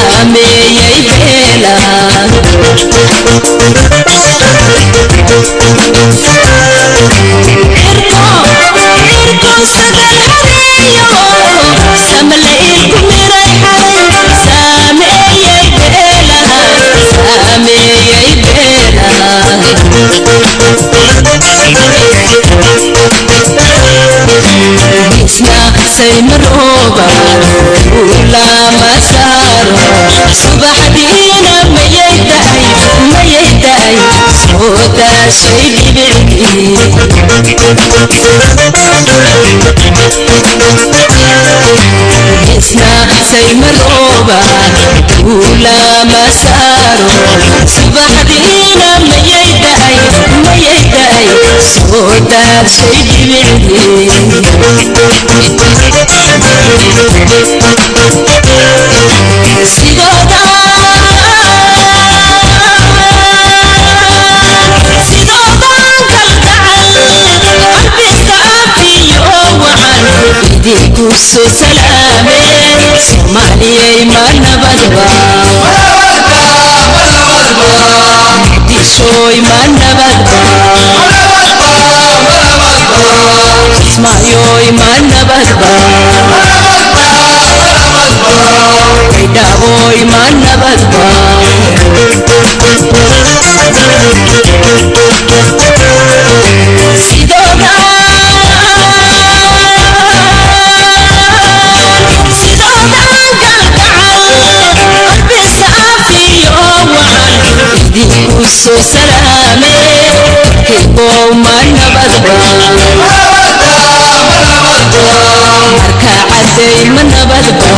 saameeyey saymarooba ulama saaro subaxdiina mayay daay mayay daay soo daashay dhibicdii isna saymarooba ulama saaro subaxdiina mayay daay mayay daay soo daashay dhibicdii sidooda sidoodan kalgacal qalbiska afiyo wacan idinku soo salaameen soomaaliyay ma nabadba muqdishooy ma nabadba kismaayoy ma nabadba dhawoy ma nabadba sidooda sidoodan galgacal qalbisa afiyo wacan idinku soo salaame kaybow ma nabadba marka caday ma nabadba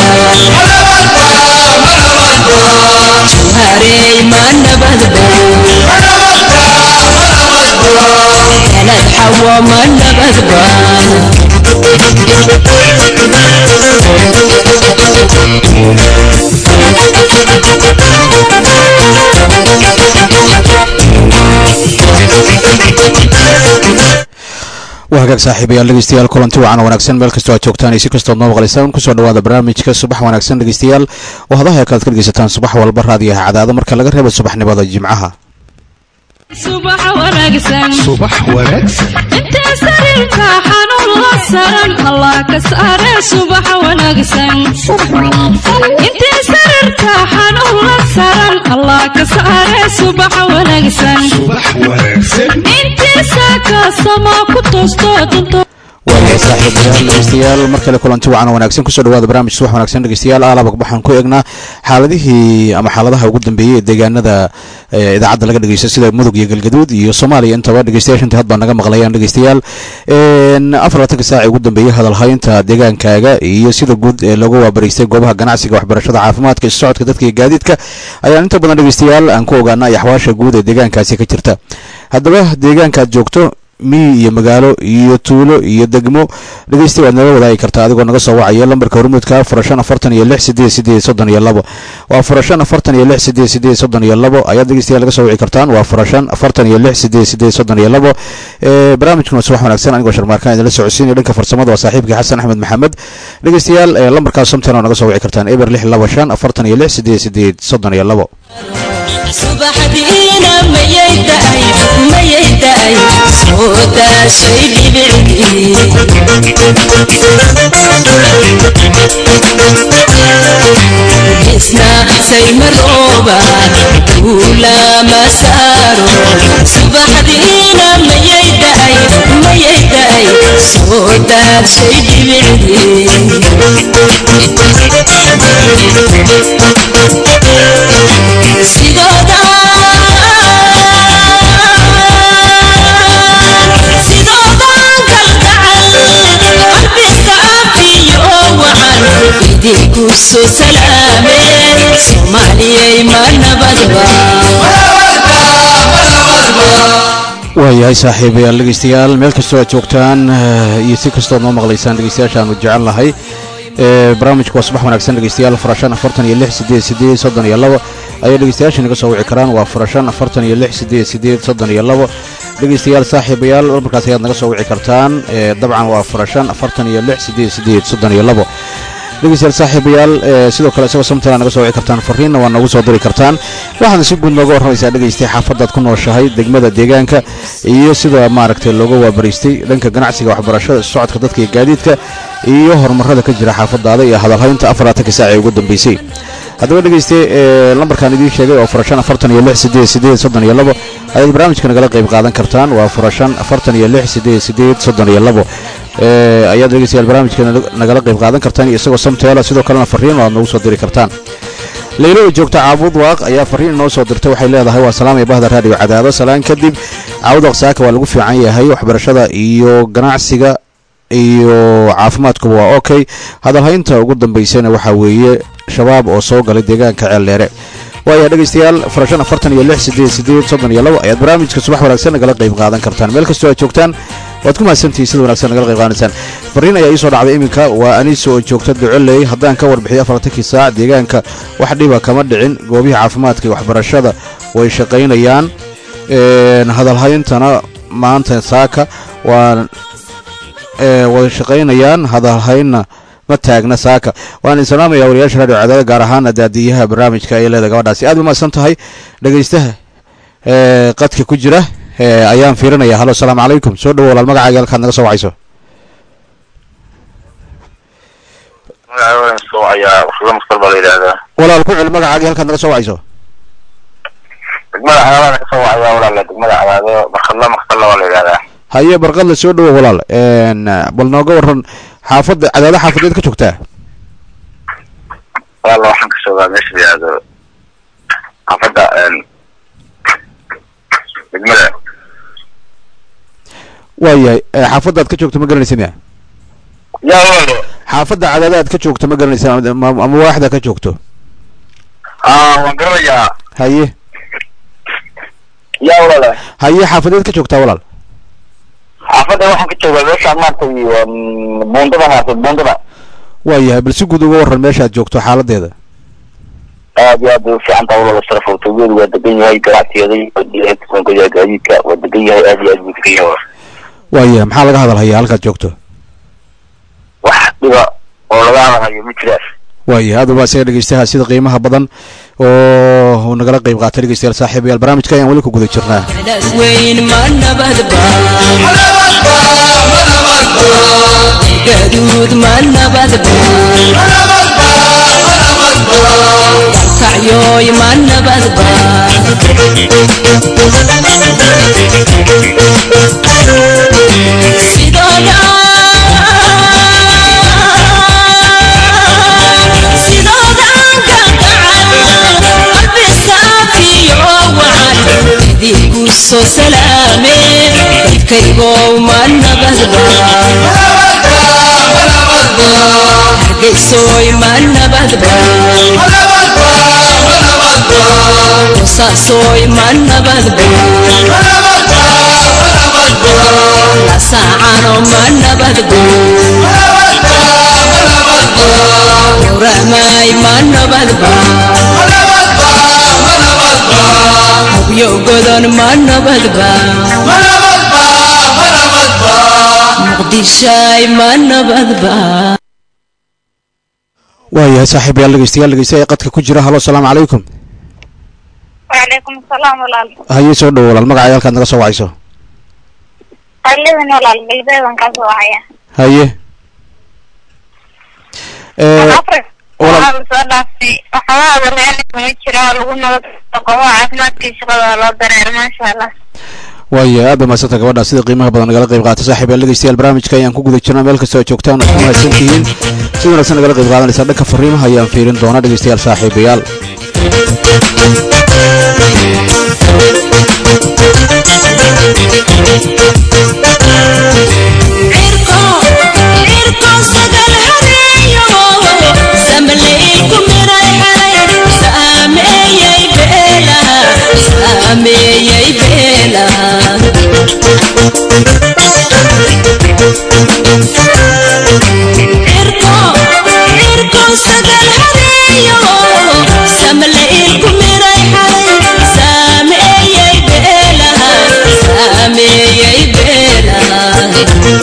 juharey ma nabadba kalad xawo ma nabadba waa hagaag saaxiibayaal dhegeystayaal kulanti wacan wanaagsan meel kastoo aad joogtaan iyo si kastood noo maqlaysaan kusoo dhawaada barnaamijka subax wanaagsan dhegeystayaal oo hadaha kalaad ka dhegeysataan subax walba raadiyaha cadaado marka laga reebo subaxnimada jimcaha subax wanaagsan subax wanaagsan intee sariirka xanuun la saran allah ka saare subax wanaagsan intee sariirka xanuun la saran allah ka saare subax wanaagsan subax wanaagsan intii saaka sama ku toosto dunto waayahay saaxiibayaal dhegeystayaal mar kale kulanti wacan wanaagsan kusoo dhawaada barnaamij subax wanaagsan dhegeystayaal aalaba waxaan ku eegnaa xaaladihii ama xaaladaha ugu dambeeyey ee deegaanada idaacadda laga dhegeysto sida mudug iyo galgaduud iyo soomaaliya intaba dhegeystayaasha inta hadbaa naga maqlayaan dhegeystayaal afar labatanka saaci ugu dambeeyey hadalhaynta deegaankaaga iyo sida guud ee lagu waabariystay goobaha ganacsiga waxbarashada caafimaadka isu socodka dadka iyo gaadiidka ayaan inta badan dhegeystayaal aan ku ogaana axwaasha guud ee deegaankaasi ka jirta haddaba deegaankaad joogto miyi iyo magaalo iyo tuulo iyo degmo dhegeysta waad naga wadaagi kartaa adigoo naga soo wacaya lambarka hormuudka furashan afartan iyo lix sideed sideed soddon iyo labo waa furashan afartan iyo lix sideed sideed soddon iyo labo ayaad dhegeystayaal laga soo wici kartaan waa furashan afartan iyo lix sideed sideed soddon iyo labo barnaamijkuna subax wanaagsan anigoo sharmaarkaan idinla socodsiinaya dhanka farsamada waa saaxiibkii xasan axmed maxamed dhegeystayaal lambarkaas somtan oo naga soo wici kartaan eber lix laba shan afartan iyo lix sideed sideed soddon iyo labo subaxdiina mayay daay mayay daay soo daashay dhibicdii isna saymarooba ulama saaro subaxdiina mayay daay mayay daay soo daashay dhibicdii sidooda sidoodan kalgacal qalbiska afiyo wacan idinku soo salaameen soomaaliyay ma nabadba waayahay saaxiibayaal dhegeystayaal meel kastoo aad joogtaan iyo si kastood noo maqlaysaan dhegeystayaashaanu jecel nahay barnaamijku waa subax wanaagsan dhegeystayaal furashan afartan iyo lix sideed sideed soddon iyo labo ayay dhegeystayaasha naga soo wici karaan waa furashan afartan iyo lix sideed sideed soddon iyo labo dhegeystayaal saaxiibayaal markaas ayaad naga soo wici kartaan dabcan waa furashan afartan iyo lix sideed sideed soddon iyo labo dhegeystayaal saaxiibayaal ee sidoo kale isagoo samtala naga soo wici kartaan fariinna waa noogu soo diri kartaan waxaadna si guud nooga warramaysaa dhegeystay xaafadaad ku nooshahay degmada deegaanka iyo sida maaragtay looga waabariistay dhanka ganacsiga waxbarashada socodka dadka iyo gaadiidka iyo horumarada ka jira xaafadaada iyo hadalhaynta afarlaatanka saac ee ugu dambeysay haddaba dhegeystay ee lambarkaan idiin sheegay oo furashan afartan iyo lix sideed sideed soddon iyo labo ayaad barnaamijka nagala qayb qaadan kartaan waa furashan afartan iyo lix sideed sideed soddon iyo labo ee ayaad dhegeystayaal barnaamijka nagala qayb qaadan kartaan iyo isagoo samteela sidoo kalena fariin aad noogu soo diri kartaan leylo oo joogta caabud waaq ayaa fariin inoo soo dirtay waxay leedahay waa salaam iyo bahda raadiyo cadaado salaan kadib caabud waaq saaka waa lagu fiican yahay waxbarashada iyo ganacsiga iyo caafimaadkuba waa okay hadalhaynta ugu dambaysana waxaa weeye shabaab oo soo galay deegaanka ceeldheere waaya dhegeystayaal farashan afartan iyo lix sideed sideed soddon iyo labo ayaad barnaamijka subax wanaagsan nagala qayb qaadan kartaan meel kastoo aad joogtaan waad ku mahadsantihiin sida wanaagsan nagala qayb qaadanaysaan fariin ayaa ii soo dhacday iminka waa aniso oo joogta ducoley haddaan ka warbixiyo afartankii saac deegaanka wax dhiba kama dhicin goobihii caafimaadka iyo waxbarashada way shaqaynayaan hadalhayntana maanta saaka waa way shaqaynayaan hadalhaynna ma taagna saaka waan salaamaya wariyaasha radio cadaada gaar ahaana daadiyaha barnaamijka ay leedahay gabadhaasi aad ba mahadsan tahay dhegeystaha qadka ku jira ayaan fiirinaya halo asalaamu calaykum soo dhawo walaal magacaaga halkaad naga soo wacayso walaal ku cel magacaagi halkaad naga soo wacayso degmada cadaadana kasoo wacaya walaala degmada cadaado barkadla maqsalla waa la yidhahdaa haye barqadla soo dhawo walaal bal nooga waran xaafadda cadaado xaafadeed ka joogtaa walaala waxaan ka joogaa meesha la yidhahdo xaafadda degmada waayahay xaafadda aad ka joogto ma garanaysa miya ya walaalo xaafadda cadaado aad ka joogto ma garanaysa ama waaxda ka joogto a waan garanayaa haye ya walaala haye xaafadeed ka joogtaa walaal xaafadda waxaan ka joogaa meesha maaragtay buundada maaragtay buundada waayahay bal si guud uga waran meesha aad joogto xaaladeeda aad iyo aad bay ufiican taha walaala sarafowtoogeedu waa degan yahay ganacsigeeda gaadiidka waa degan yahay aad iyo aad buu degan yahay waayahay maxaa laga hadalhayaa halkaad joogto wax dhiba oo laga hadalhayo ma jiraan waayahay aad ubaa isaga dhegeystaha sida qiimaha badan oo nagala qayb qaatay dhegeystayaal saaxiibayaal barnaamijka ayaan weli ku guda jirnaa weyn ma nabadba gaduud ma nabadba dalkacyoy ma nabadba sidooda soo salaame dadkaygow ma nabadba hargeysoy ma nabadba qosaasoy ma nabadba lasaacano ma nabadba yowramaay ma nabadba hubyo godon ma nabadba muqdishaay ma nabadba waayahay saaxiibayaal dhegeystayaal dhegeystaha qadka ku jira halo asalaamu calaykum وعليكم السلام ولاal haye soo dhawo walaal magacaaga halkaad naga soo wacayso qalidan walaal galbeedan kaasoo wacaya haye afri waxaa soo dhaaftay waxoogaa adeeryaal kuma jira oo lagu nabad qobo caafimaadkii shaqada loo dareer maasha allah waaya aad ba mahadsanta gabadha sida qiimaha badan nagala qayb qaata saaxiibayaal dhegeystayaal barnaamijka ayaan ku guda jirnaa meel kastoo aad joogtaan oo ku mahadsan tihiin si wanaagsan nagala qayb qaadanaysaa dhanka fariimaha ayaan fiirin doonaa dhegeystayaal saaxiibayaal Sameeyay beelaha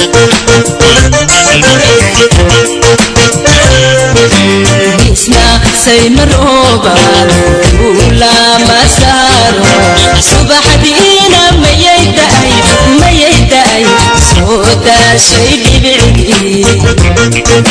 saymarooba ulama saaro subaxdiina mayay da'ay mayay da'ay soo daashay dhibicdii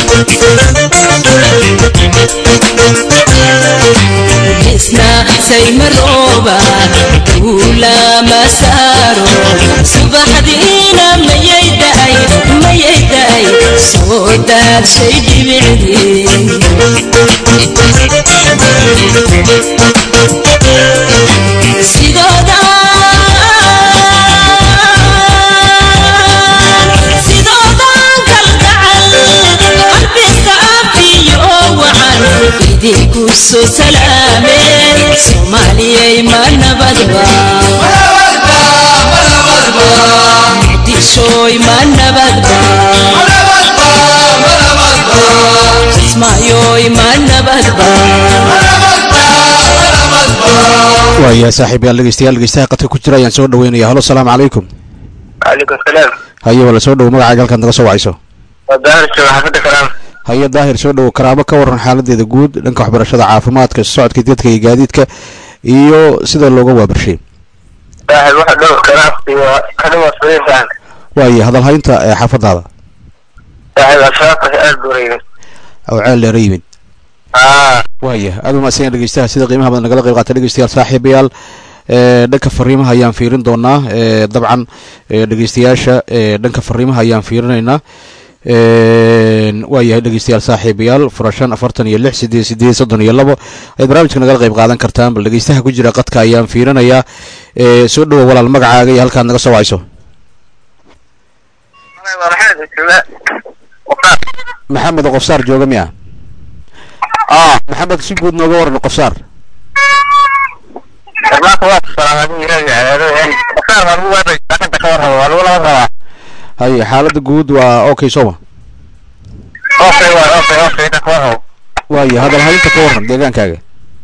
isna saymarooba ulama saaro subaxdiina mayay da'ay mayay da'ay soo daashay dhibicdii sidooda sidoodan kalgacal qalbisa afiyo wacan idinku soo salaameen soomaaliyay ma nabadba muqdishooy ma nabadba kismaayoy ma nabadba waayahay saaxiibayaal dhegeystayaal dhegeystaha qadka ku jira ayaan soo dhaweynaya halo salaamu calaykum calaykum salaam haye wala soo dhowo magacaaga halkaad naga soo wacayso waa daahir jooga xaafadda kalaam haye daahir soo dhowo karaamo ka waran xaaladeeda guud dhanka waxbarashada caafimaadka socodka dadka iyo gaadiidka iyo sida looga waabarshay daahir waxa dhow kalaamki waa kadhawa sariirkan waaye hadalhaynta ee xaafadaada daahir ashaabka aad bureeyay oo ceel dheera yimid aa waaya aad umaadsan dhegeystaha sida qiimaha badan nagala qayb qaata dhegeystayaal saaxiibayaal ee dhanka fariimaha ayaan fiirin doonaa ee dabcan ee dhegeystayaasha ee dhanka fariimaha ayaan fiirinaynaa waayahay dhegeystayaal saaxiibayaal furashan afartan iyo lix sideed sideed soddon iyo labo ay barnaamijka nagala qayb qaadan kartaan bal dhegeystaha ku jira qadka ayaan fiirinayaa ee soo dhowo walaal magacaaga iyo halkaad naga soo wacayso waa maxamed jooga waqaar maxamed qofsaar jooga miya aa maxamed si guud nooga waran qofsaar barnaamijka waa salaamaadin yiraahdo cadaado een waqaar waa lagu waabay dhaqanta ka warraba waa lagu laba rabaa haye xaalada guud waa okay sooma okay waa okay okay ka warraba waaye hadalhaynta ka waran deegaankaaga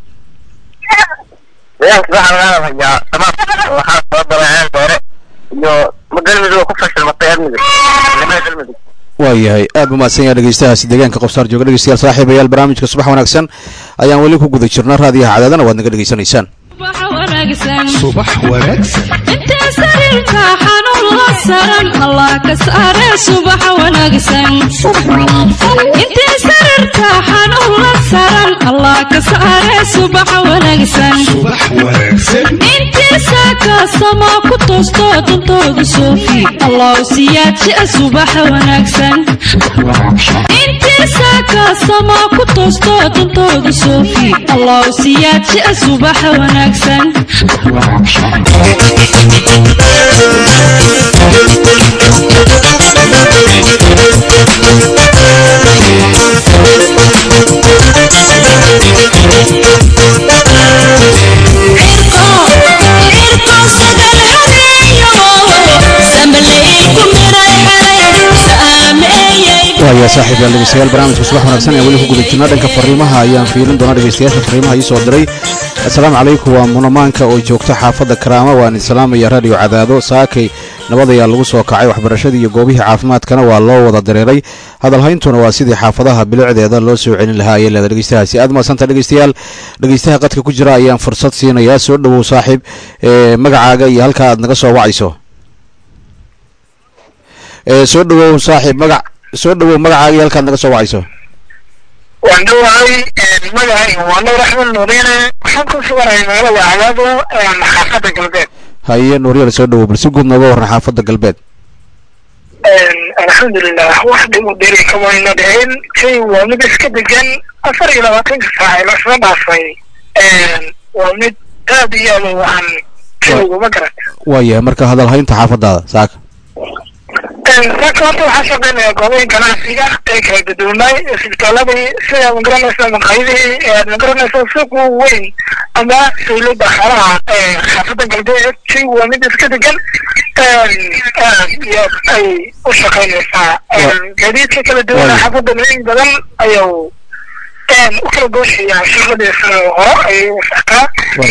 deegaanka waxaa laga hayaa dhammaan waxaa soo galay ceel dheere iyo magalmudug oo ku fashilmatay amniga ciidamada galmudug waayahay aad buu mahadsan yahay dhegeystahaasi deegaanka qofsaar jooga dhegeystayaal saaxiibayaal barnaamijka subax wanaagsan ayaan weli ku guda jirna raadiyaha cadaadana waad naga dhegeysanaysaan waxa wanaagsan subax wanaagsan intee sariirka xanuun la saran allah ka saare subax wanaagsan intee sariirka xanuun la saran allah ka saare subax wanaagsan subax wanaagsan intii saaka sama ku toosto dantooda soofi allah siyaadjia subax wanaagsan intii saaka sama ku toosto dantooda soofi allah siyaadjia subax wanaagsan waaya saaxiibayaal dhegeystayaal barnaamijka subax wanaagsan ee weli ku guda jirna dhanka fariimaha ayaan fiirin doonaa dhegeystayaasha fariimaha ii soo diray assalaamu calaykum waa munamaanka oo joogta xaafadda karaama waan islaamaya radio cadaado saakay nabad ayaa lagu soo kacay waxbarashadii iyo goobihii caafimaadkana waa loo wada dareeray hadalhayntuna waa sidii xaafadaha bilicdeeda loo soo celin lahaa ayay leedahay dhegeystahaasi aad mahadsanta dhegeystayaal dhegeystaha qadka ku jira ayaan fursad siinayaa soo dhowow saaxiib ee magacaaga iyo halka aad naga soo wacayso ee soo dhowow saaxiib magac soo dhowow magacaaga iyo halkaad naga soo wacayso waan dhawahay magacay waa nuur axmed nuuriine waxaan ku suganahay magaalada cadaado xaafadda galbeed haye nuuryar soo dhowow bal si guud nooga waran xaafadda galbeed alxamdulilah wax dhib u dheri kamayna dhicin shay waa mid iska degan afar iyo labaatanka saac ee lasoo dhaafay waa mid aad iyo aad u wacan shaygu ma garat waayahay marka hadalhaynta xaafadaada saaka saaka horta waxaa shaqeynaya goobaha ganacsiga ee kala duduwanay isbitaaladii sida magaranaysa maqaayadihii magaranaysa suuq weyn ama saylada xaraha xaafadda galbeed shay waa mid iska degan aad iyo aad ay u shaqeynaysaa gaadiidka kala duwan xaafadda in badan ayuu u kala gooshayaa shaqadiisa hore ayay u soctaa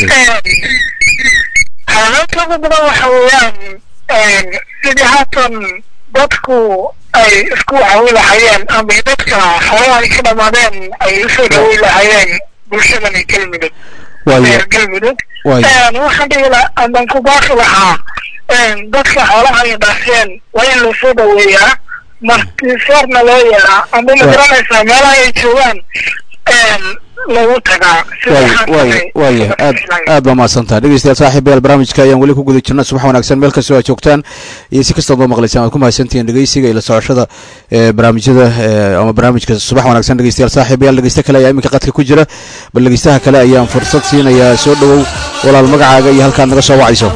xaalanta ugu badan waxa weeyaan sidii haatan dadku ay isku caawin lahayeen ama dadka xoolaha ay ka dhamaadeen ay usoo dhaweyn lahayeen bulshadani galmudug waayo reer galmudug waayo waxaan dhihi lahaa amaan ku baaqi lahaa dadka xoolaha ay dhaafeen waa in lasoo dhaweeyaa martisoorna loo yeeraa ama ma garanaysaa meelaha ay joogaan lagu tagaa waayo waayo waayo aad aad baa mahadsantaha dhegeystayaal saaxiibayaal barnaamijka ayaan weli ku guda jirna subax wanaagsan meel kastoo aad joogtaan iyo si kastaad noo maqlaysaan waad ku mahadsantihiin dhegeysiga iyo la socoshada ee barnaamijyada ee ama barnaamijka subax wanaagsan dhegeystayaal saaxiibayaal dhegeysta kale ayaa iminka qadka ku jira bal dhegeystaha kale ayaan fursad siinayaa soo dhowow walaal magacaaga iyo halkaad naga soo wacayso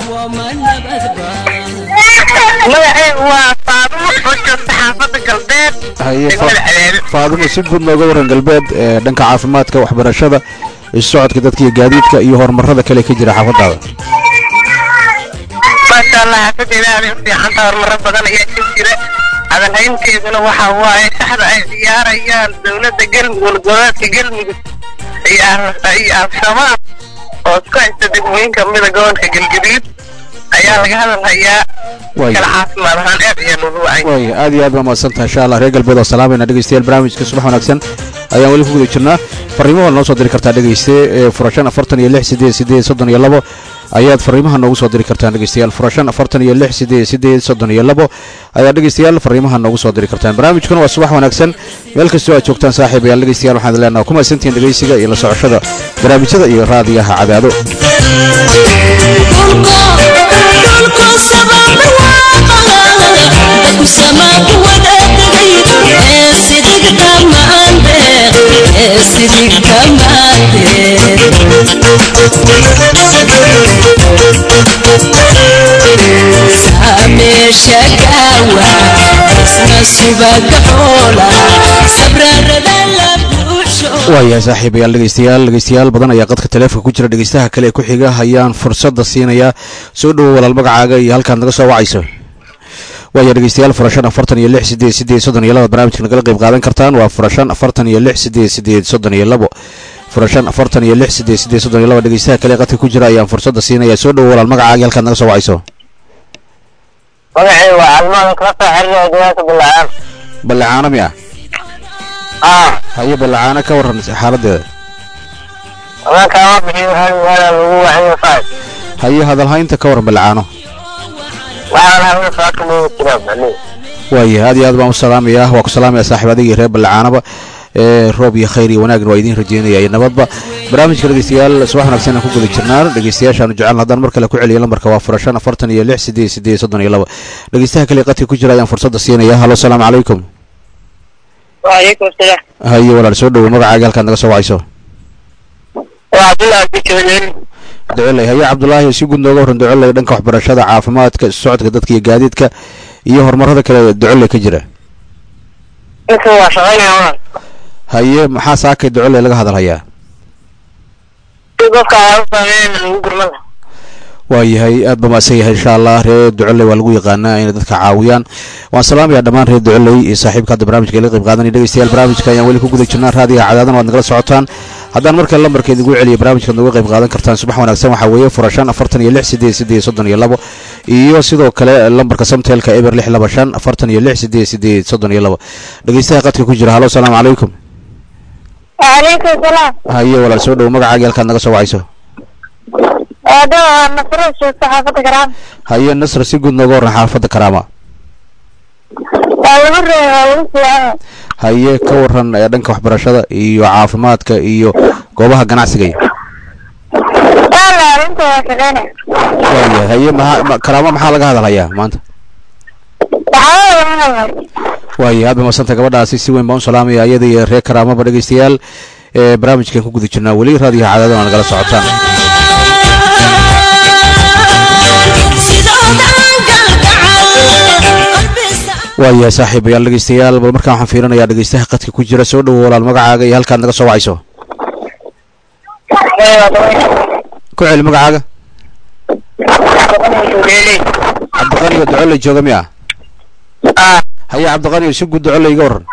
magacaygu waa faadumo oo joogta xaafadda galbeed haye degmada cadaado faadimo si guud nooga waran galbeed ee dhanka caafimaadka waxbarashada isu socodka dadka iyo gaadiidka iyo horumarada kale ka jira xaafadaada maasha allah xaafadeeda aaday u fiicanta horumaro badan ayaa ka jira hadalhaynteeduna waxa waaye saxda ay ciyaarayaan dowladda galmudug goboleedka galmudug iyo al- iyo al-shabaab oo isku haysta degmooyin kamida gobolka galgaduud ayaa laga hadalhayaa waayo kala caafimaad ahaan aad ayaa loogu wacay waayo aad iyo aad baa mahadsantaha insha allah reer galbeed oo salaamayna dhegeystayaal barnaamijka subax wanaagsan ayaan weli ku guda jirnaa fariimaha noo soo diri kartaa dhegeyste ee furashan afartan iyo lix sideed sideed soddon iyo labo ayaad fariimaha noogu soo diri kartaan dhegeystayaal furashan afartan iyo lix sideed sideed soddon iyo labo ayaad dhegeystayaal fariimaha noogu soo diri kartaan barnaamijkuna waa subax wanaagsan meel kastoo aad joogtaan saaxiibayaal dhegeystayaal waxaan leenaha ku mahadsantihiin dhegeysiga iyo la socoshada barnaamijyada iyo raadiyaha cadaado shakawa isna subaga xoola sabrarada la buuxsho waayahay saaxiibayaal dhegeystayaal dhegeystayaal badan ayaa qadka taleefonka ku jira dhegeystaha kale ee ku xiga ayaan fursadda siinayaa soo dhowow walaal magacaaga iyo halkaad naga soo wacayso waaya dhegeystayaal furashan afartan iyo lix sideed sideed soddon iyo labo barnaamijka nagala qayb qaadan kartaan waa furashan afartan iyo lix sideed sideed soddon iyo labo furashan afartan iyo lix sideed sideed soddon iyo labo dhegeystaha kale ee qadka ku jira ayaan fursadda siinayaa soo dhowow walaal magacaaga iyo halkaad naga soo wacayso magacaygu waa calmadan kala soo xiriiraya deegaanka bilacaan ballacaano mi ah ah haye ballacaano ka waran xaaladeeda amankaa bixiyo hal meela lagu wacayo faad haye hadalhaynta ka waran ballacaano waxaan hawada saaka looga jiraa macnihi waayahay aad iyo aad baan u salaamayaa waa ku salaamaya saaxiib adiga iyo reer ballacaanaba ee roob iyo khayr iyo wanaagna waa idiin rajeynaya iyo nabadba barnaamijka dhegeystayaal subax wanaagsan aan ku guda jirnaa dhegeystayaashaanu jecel haddaan mar kale ku celiyo lambarka waa furashan afartan iyo lix sideed sideed soddon iyo labo dhegeystaha kale ee qadka ku jira ayaan fursadda siinaya halo salaamu calaykum waalaykum asalaam haye walaal soo dhowo magacaaga halkaad naga soo wacayso waa cabdullahi bijoodeen ducoley haye cabdulaahi si guud nooga waran ducoley dhanka waxbarashada caafimaadka isu socodka dadka iyo gaadiidka iyo horumarada kale ee ducoley ka jira inta waa shaqaynaya waan haye maxaa saakay ducoley laga hadalhayaa si dadka waa u saameeya lagu gurmada waayahay aad ba maadsan yahay insha allah reer ducoley waa lagu yaqaanaa inay dadka caawiyaan waan salaamayaa dhammaan reer ducoley iyo saaxiibka hadda barnaamijka ila qayb qaadanaya dhegeystayaal barnaamijka ayaan weli ku guda jirnaa raadiga cadaadan waad nagala socotaan haddaan markale lambarkeed igu celiyo barnaamijkaad nooga qayb qaadan kartaan subax wanaagsan waxaa weeye furashan afartan iyo lix sideed sideed soddon iyo labo iyo sidoo kale lambarka samteelka eber lix laba shan afartan iyo lix sideed sideed soddon iyo labo dhegeystaha qadka ku jira halo salaamu calaykum waalaykum asalaam haye walaal soo dhowo magacaagii halkaad naga soo wacayso eedo nasro joogta xaafadda garaam haye nasr si guud nooga waran xaafadda karaama waa lagu reey waa lagu fiican haye ka waran ee dhanka waxbarashada iyo caafimaadka iyo goobaha ganacsiga iyo wala inta waa shaqaynaya waayahay haye maha ma- karaamo maxaa laga hadalhayaa maanta waxaa laga hadlay waayahay aad ba madsanta gabadhaasi si weyn baan u salaamaya iyada iyo reer karaamaba dhegeystayaal ee barnaamijkan ku guda jirnaa weli raadiyaha cadaadana waa nagala socotaan waayahay saaxiibayaal dhegeystayaal bal markaan waxaan fiirinayaa dhegeystaha qadka ku jira soo dhowo walaal magacaaga iyo halkaad naga soo wacayso ku celi magacaaga cabdiqani oo ducoley jooga miya ah haye cabdiqani oo si guud ducoley iga waran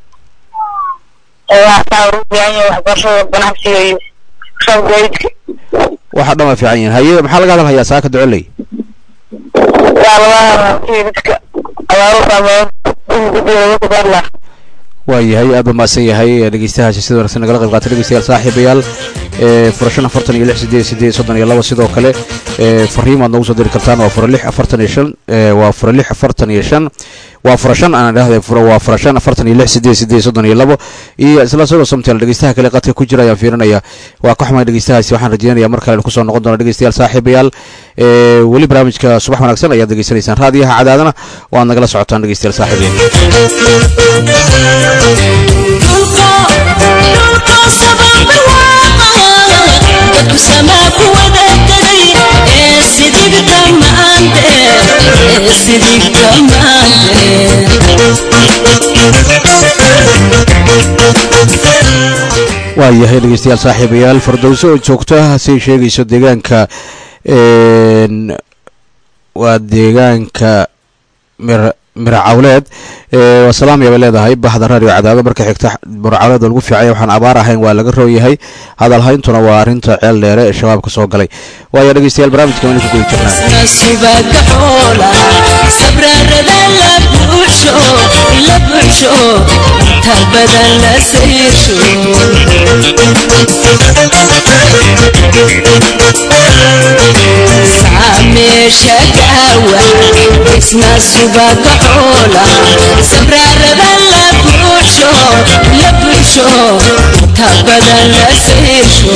waxaa ugu fiican yahay waxbarashada ganacsiga iyo shab gaydka waxa dhan waa fiican yihiin haye maxaa laga hadalhayaa saaka ducoley waa laga hadlaa dadka abaaro saameeya in guddiga lagu kudaarla waayahay aad ba mahadsan yahay dhegeystahaasi sida wanaagsan nagala qayb qaatay dhegeystayaal saaxiibayaal ee furashan afartan iyo lix sideed sideed soddon iyo laba sidoo kale ee fariim aad noogu soo diri kartaan waa fura lix afartan iyo shan ee waa fura lix afartan iyo shan waa fura shan aan idhahday fura waa fura shan afartan iyo lix sideed sideed soddon iyo labo iyo isla sidoo somtel dhegeystaha kale qadka ku jira ayaan fiirinaya waa ka xumay dhegeystahaasi waxaan rajeynaya mar kale kusoo noqon doona dhegeystayaal saaxiibayaal ee weli barnaamijka subax wanaagsan ayaad degeysanaysaan raadiyaha cadaadana oo aad nagala socotaan dhegeystayaal saaxiibayaal waayahay dhegeystayaal saaxiibayaal fardowso oo joogta say sheegayso deegaanka een, waa deegaanka mir miracawleed ee, waa salaamya bay leedahay bahda radio cadaado marka xigta miracawleed oo lagu fiicaya waxaan abaar ahayn waa laga rooyahay hadal hayntuna waa arrinta ceel dheere ee shabaabka soo galay waaya dhegeystayaal barnaamijka waynu ku guda jirnaa subaga xoola sabrarada la buuxsho la buuxsho inta badan la sayrsho saameesha gaawa isna subaga xoola sabrarada la buuxsho la buuxsho inta badan la sayrsho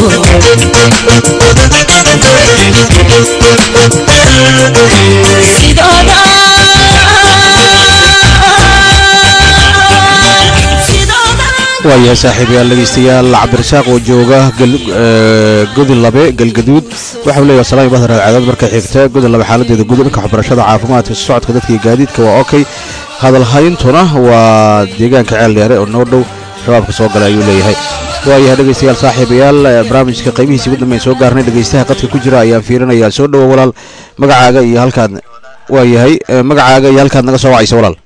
sidooda waayahay saaxiibayaal dhegeystayaal cabdirasaaq oo jooga gal- ee, godin labe galgaduud waxau leeyahay salaami bahda raadcadood markay xigta godin labe xaaladeeda guud dhanka waxbarashada caafimaadka socodka dadka iyo gaadiidka waa okay hadal hayntuna waa deegaanka ceel dheere oo noo dhow shabaabka soo galay ayuu leeyahay waayahay dhegeystayaal saaxiibayaal ee, barnaamijka qaybihiisi ugu dambeyn soo gaarnay dhegeystaha qadka ku jira ayaan fiirinayaa soo dhowo walaal magacaaga iyo halkaad waayahay ee, magacaaga iyo halkaad naga soo wacaysa walaal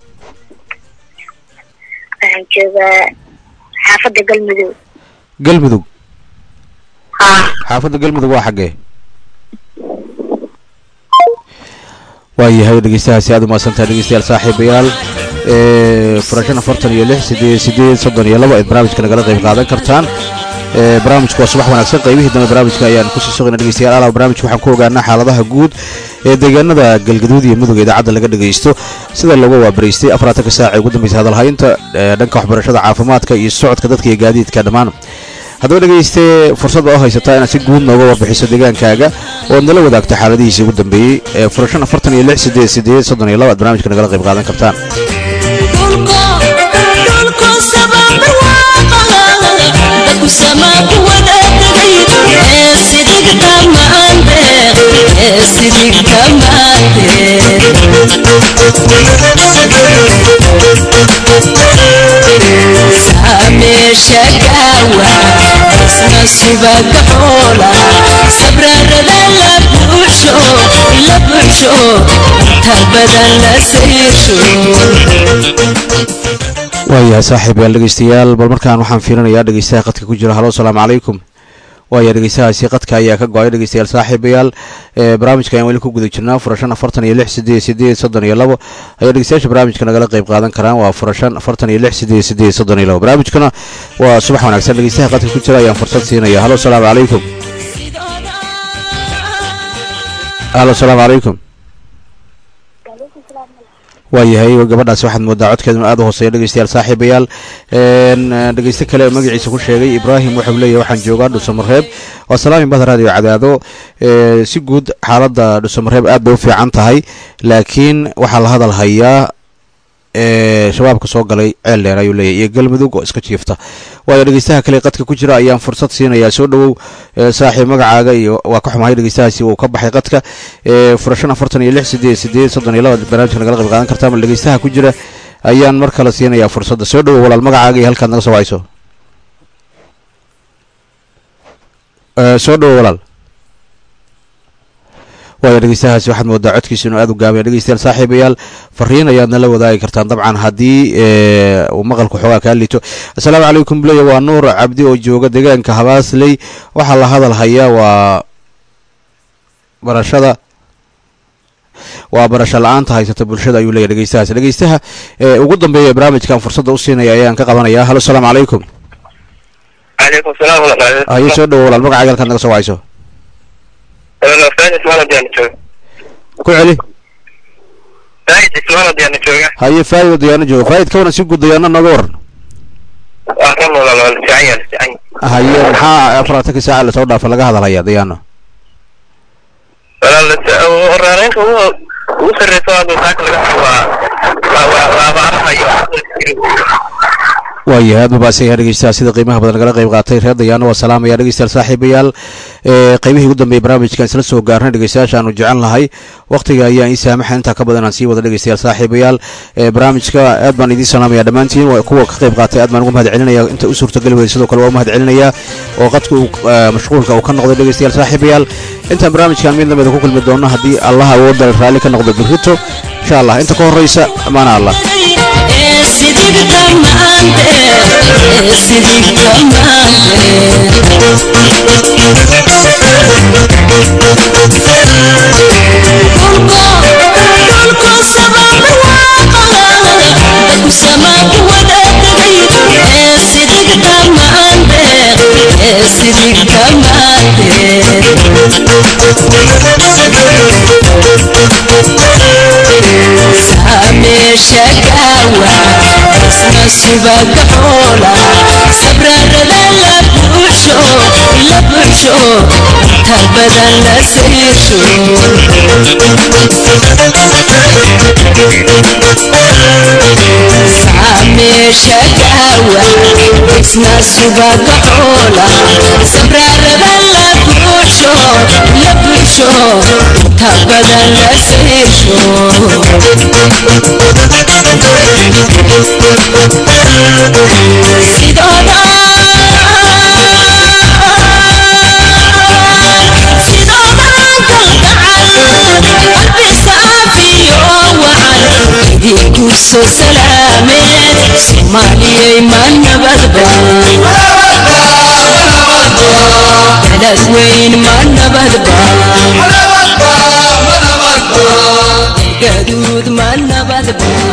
waxaan joogaa xaafadda galmudug galmudug haa xaafadda galmudug waa xaggee waayahay dhegeystahaasi aad u mahadsantahay dhegeystayaal saaxiibayaal ee furashan afartan iyo lix sideed sideed soddon iyo labo aad barnaamijka nagala qayb qaadan kartaan ee barnaamijku waa subax wanaagsan qaybihii dambe barnaamijka ayaan kusii sugayna dhegeystayaal alaab barnaamijka waxaan ku ogaanaa xaaladaha guud ee deegaanada galgaduud iyo mudug ee idaacadda laga dhegeysto sida looga waabaraystay afaraatanka saac ee ugu dambeysay hadalhaynta ee dhanka waxbarashada caafimaadka iyo socodka dadka iyo gaadiidka dhammaan haddaba dhegeyste fursad oo haysataa inaad si guud nooga warbixiso deegaankaaga oo aad nala wadaagto xaaladihiisii ugu dambeeyey ee furashan afartan iyo lix sideed sideed soddon iyo laba aad barnaamijka nagala qayb qaadan kartaan sameesha gaawa isna subaga xoola sabrarada la buuxsho la buuxsho inta badan la sayrsho waayahay saaxiibayaal dhegeystayaal bal markaan waxaan fiirinayaa dhegeystaha qadka ku jira halo asalaamu calaykum waaya dhegeystahaasi qadka ayaa ka go-ay dhegeystayaal saaxiibayaal ee barnaamijka ayaan weli ku guda jirnaa furashan afartan iyo lix sideed sideed soddon iyo labo ayaa dhegeystayaasha barnaamijka nagala qayb qaadan karaan waa furashan afartan iyo lix sideed sideed soddon iyo labo barnaamijkuna waa subax wanaagsan dhegeystaha qadka ku jira ayaan fursad siinaya halo asalaamu calaykum halo asalaamu calaykum waayahay gabadhaasi waxaad moodaa codkeeduna aad u hooseeya dhegeystayaal saaxiibayaal een, dhegeyste kale oo magaciisa ku sheegay ibraahim waxau leeyahay waxaan joogaa dhusamareeb waa salaami bahda radio cadaado ee, si guud xaaladda dhusamareeb aad bay u fiican tahay laakiin waxaa la hadal hayaa ee shabaabka soo galay ceel dheer ayuu leeyahay iyo galmudug oo iska jiifta waayo dhegeystaha kale qadka ku jira ayaan fursad siinayaa soo dhowow ee, saaxiib magacaaga iyo waa ka xumahay dhegeystahaasi uu ka baxay qadka ee furashan afartan iyo lix sideed sideed soddon iyo laba barnaamijka nagala qayb qaadan kartaa bal dhegeystaha ku jira ayaan mar kale siinayaa fursadda soo dhowow walaal magacaaga iyo halkaad naga soo wacayso Ee, soo dhowow walaal waayo dhegeystahaasi waxaad moodaa codkiisa inuu aad u gaabaya dhegeystayaal saaxiibayaal fariin ayaad nala wadaagi kartaan dabcan haddii ee, uu maqalku xoogaa kaa liito assalaamu calaykum buleya waa nuur cabdi oo jooga deegaanka habaasley waxaa la hadal hayaa waa barashada waa barasho la-aanta haysata bulshada ayuu leeyahy dhegeystahaas dhegeystaha ee ugu dambeeya ee barnaamijkan fursadda u siinaya ayaan ka qabanaya halo asalaamu calaykum calaykum salaam walaal haye soo dhawo walaal magacaaga halkaad naga soo wacayso said ismaan adiyaana jooga ku celi said ismaan adiyaana jooga haye faayid oo dayaano jooga faayid ka waran si guud dayaano nooga waran waa kan walaal waa la fiican yahay la fiican yahay haye maxaa afartanka saaca lasoo dhaafa laga hadalaya dayaano walaal raaraynka ugu ugu sarreysa waa saaka laga hado waa waa waa waa abaaraha iyo waayahay aad mabaasanya dhegeystaha sida qiimaha badan nagala qayb qaatay reer dayaano waa salaamaya dhegeystayaal saaxiibayaal ee qaybihii ugu dambeeyay barnaamijkan isla soo gaarnay dhegeystayaasha aanu jecel nahay waqtiga ayaan ii saamaxa intaa ka badan aan sii wada dhegeystayaal saaxiibayaal ee barnaamijka aad baan idiin salaamaya dhammaantiin waa kuwa ka qayb qaatay aad baan ugu mahad celinaya inta u suurtageli weyday sidoo kale waa u mahad celinaya oo qadka uu mashquulka uu ka noqday dhegeystayaal saaxiibayaal intaan barnaamijkan mid lamida ku kulmi doono haddii allah awoodda raalli ka noqdo birrito insha allah inta ka horreysa amaana allah sidigta maante sidigta shakawa isna subaga xoola sabrarada la buuxsho la buuxsho inta badan la siisho saamee shakawa isna subaga xoola sabrarada la buuxsho la buuxsho inta badan la siisho sidooda sidoodan kalgacal qalbi saafiyo wacan idinku soo salaameed soomaaliyay ma nabadba balad weyn ma nabadba gaduud ma nabadba